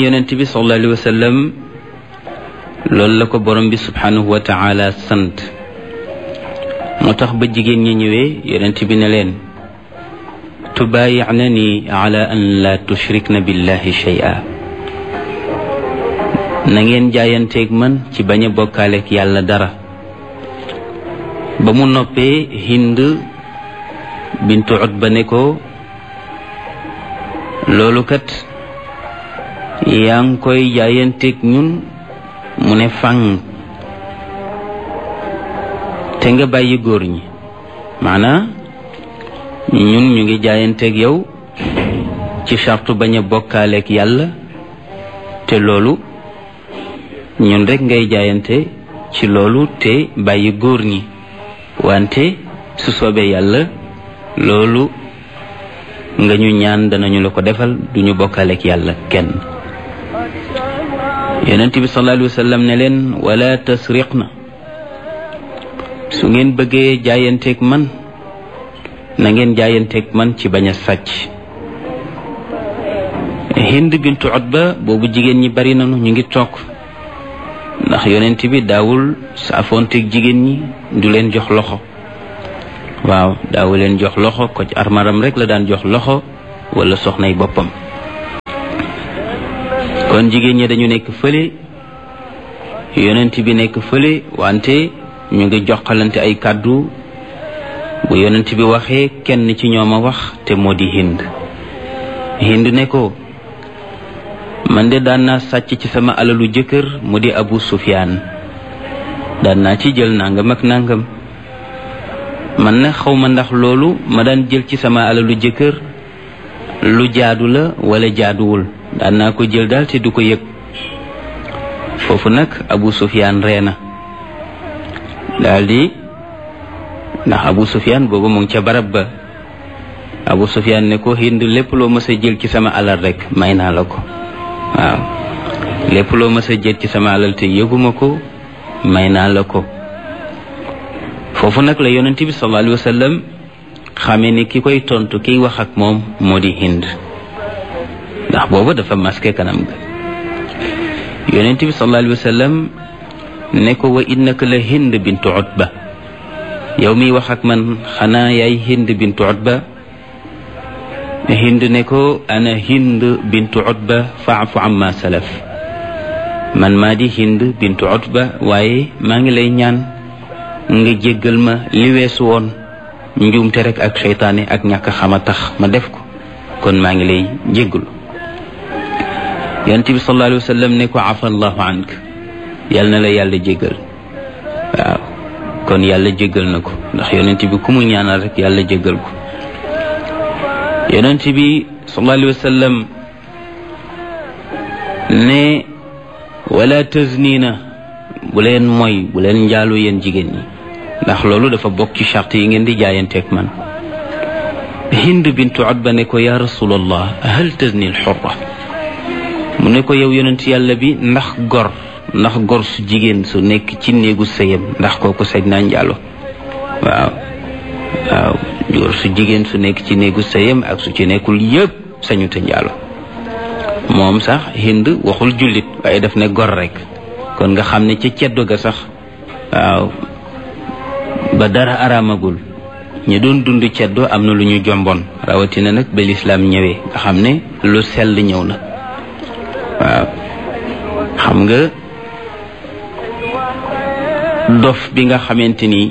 yonent bi sallallahu alayhi wa sallam loolu la ko borom bi subhanahu wa taala sant moo tax ba jigéen ñi ñëwee yonent bi ne leen tubaayi'nani ala an la tushrikna billahi shay'a na ngeen jaayanteeg man ci bañ a bokkaaleeg yàlla dara ba mu noppee hind bintu utba ne ko loolu kat yaa ngi koy jaayanteeg ñun mu ne fang te nga bàyyi góor ñi maanaa ñun ñu ngi jaayanteeg yow ci sartu bañ a bokkaaleeg yàlla te loolu ñun rek ngay jaayante ci loolu te bàyyi góor ñi wante su soobee yàlla loolu nga ñu ñaan danañu la ko defal duñu bokkaaleeg yàlla kenn yonent bi sallallahu alayhi wa sallam ne leen wala tasriqna su ngeen bëggee jaayanteeg man na ngeen jaayanteeg man ci bañ a sàcc hind bintu utba boobu jigéen ñi bari nañu ñu ngi toog ndax yonent bi daawul saafoonteeg jigéen ñi du leen jox loxo waaw daawu leen jox loxo ko ci armaram rek la daan jox loxo wala soxnay boppam kon jigéen ñi dañu nekk fële yonent bi nekk fële wante ñu ngi joxalante ay kàddu bu yonent bi waxee kenn ci ñoom a wax te moo di hind hind ne ko man de daan naa sàcc ci sama alalu jëkkër mu di abu sufyaan daan naa ci jël nangam ak nangam man na xawma ndax loolu ma daan jël ci sama alalu jëkkër lu jaadu la wala jaaduwul daan naa ko jël daal te du ko yëg foofu nag abu sufyaan ree na daldi ndax abu sufyaan boobu mu ngi ca barab ba abu sufyaan ne ko hind lépp loo mës a jël ci sama alal rek may naa la ko waaw lépp loo mës a jël ci sama alal te yëguma ko may naa la ko foofu nag la yonent bi sallallahu alayhi wa sallam xamee ni ki koy tontu kiy wax ak moom moo di hind ndax booba dafa masqué kanam ga yonent bi sallallahu alayhi wa sallam ne ko wa innaka la hind bintu utba yow miy wax ak man xanaa yaay hind bintu utba hind ne ko ana hind bintu utba faafu amma salaf man maa di hind bintu utba waaye maa ngi lay ñaan nga jéggal ma li weesu woon njuumte rek ak seytaane ak ñàkk xama tax ma def ko kon maa ngi lay jéggalu yonent bi sallallahu alayhi wa sallam ne ko afa allahu ank yal na la yàlla jéggal waaw kon yàlla jéggal na ko ndax yonent bi ku mu ñaanal rek yàlla jéggal ko yonent bi sallallahu alayhi wa sallam ne wala taznina bu leen mooy bu leen njaalu yéen jigéen ñi ndax loolu dafa bokk ci charte yi ngeen di jaayanteeg man hind bintu utba ne ko ya rasulallah hal tazni alxurra mu ne ko yow yonent yàlla bi ndax gor ndax gor su jigéen su nekk ci néegu sëyam ndax kooku sañ naa njaalo waaw waaw gor su jigéen su nekk ci néegu sëyam ak su ci nekkul yëpp sañu te njaalo moom sax hind waxul jullit waaye daf ne gor rek kon nga xam ne ca ceddo ga sax waaw ba dara araamagul ñi doon dund ceddo am na lu ñu jomboon rawatina nag ba lislaam ñëwee nga xam ne lu sell ñëw na waaw xam nga dof bi nga xamante ni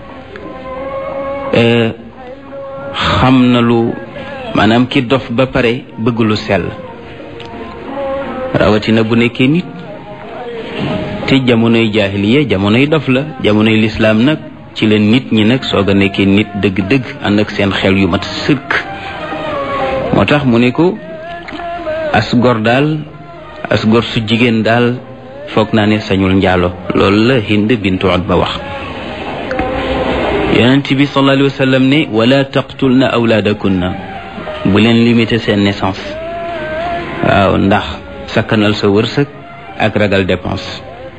xam na lu maanaam ki dof ba pare bëgg lu sell rawatina bu nekkee nit te jamonoy jaahiliya jamonoy dof la jamonoy lislaam nag ci la nit ñi nag soog a nekkee nit dëgg-dëgg ànd ak seen xel yu mat sëkk moo tax mu ne ko as gor daal as gor su jigéen daal foog naa ne sañul njaalo loolu la hind bintu utba wax yonent bi sallallahu alayhi wa sallam ne wala taqtulna awlaadakunna bu leen limité seen naissance waaw ndax sakkanal sa wërsëg ak ragal dépense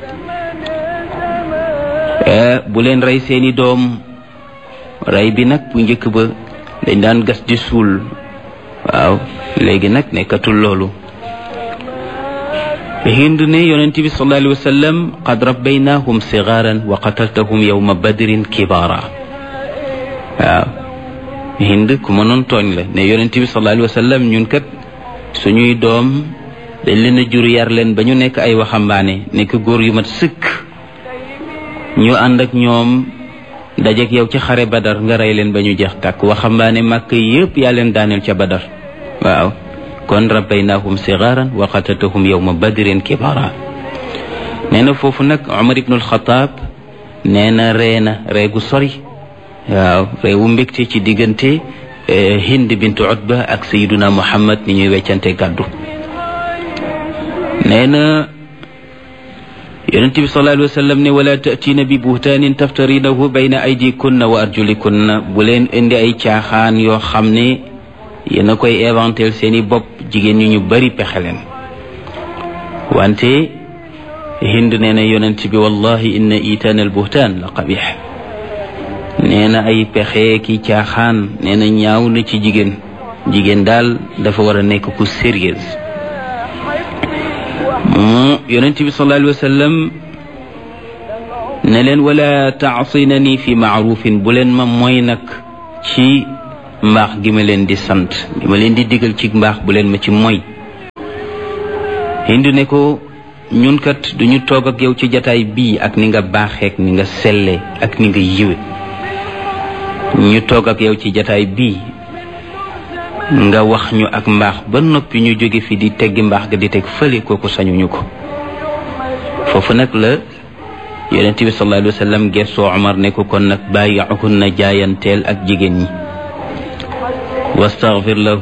bu leen rey seeni doom rey bi nag bu njëkk ba dañ daan gas di suul waaw léegi nag nekkatul loolu hind ne yonent bi sallallahu alayhi wa sallam qad rabbaynahum sigaaran wa qataltahum yawma badrin kibaara waaw hind ku mënoon tooñ la ne yonent bi sallallahu alayhi wa sallam ñun kat suñuy doom dañ leen a jur yar leen ba ñu nekk ay waxambaane nekk góor yu mat sëkk ñu ànd ak ñoom dajeek yow ci xare badar nga rey leen ba ñu jeex tàkk waxambaane màkk yépp yaa leen daaneel ca badar waaw kon rabbaynahum sigaaran wa qataltahum yawma badrin kibara nee na foofu nag Umar ibnul Xataab nee na ree na ree gu sori waaw réewu mbégte ci diggante Hind bintu Utba ak Sayyiduna Muhammad ni ñuy weccante gàddu nee na yonent bi sallallahu alayhi wa sallam ne wala taatiina bi buhtaanin taftarinahu bayna aydikunna wa arjulikunna bu leen indi ay caaxaan yoo xam ne yéen a koy éventel seeni bopp jigéen ñi ñu bari pexe leen wante hind nee na yonent bi wallahi inna itaan al buhtaan la qabix nee na ay pexe ki caaxaan nee na ñaaw na ci jigéen jigéen daal dafa war a nekk ku sérieuse mu yonent bi sallallahu alayhi wa sallam ne leen wala taasinani fi maarufin bu leen ma mooy nag ci mbaax gi ma leen di sant gi ma leen di digal ci mbaax bu leen ma ci moy hindu ne ko ñun kat duñu toog ak yow ci jataay bii ak ni nga baaxeek ni nga selle ak ni nga yiwe ñu toog ak yow ci jataay bii nga wax ñu ak mbaax ba noppi ñu jóge fi di teggi mbaax ga di teg fële kooku sañuñu ko foofu nag la yonent bi sallallahu alayhi wa sallam gessoo Omar ne ko kon nag bàyyi na jaayanteel ak jigéen ñi wastaghfir lahu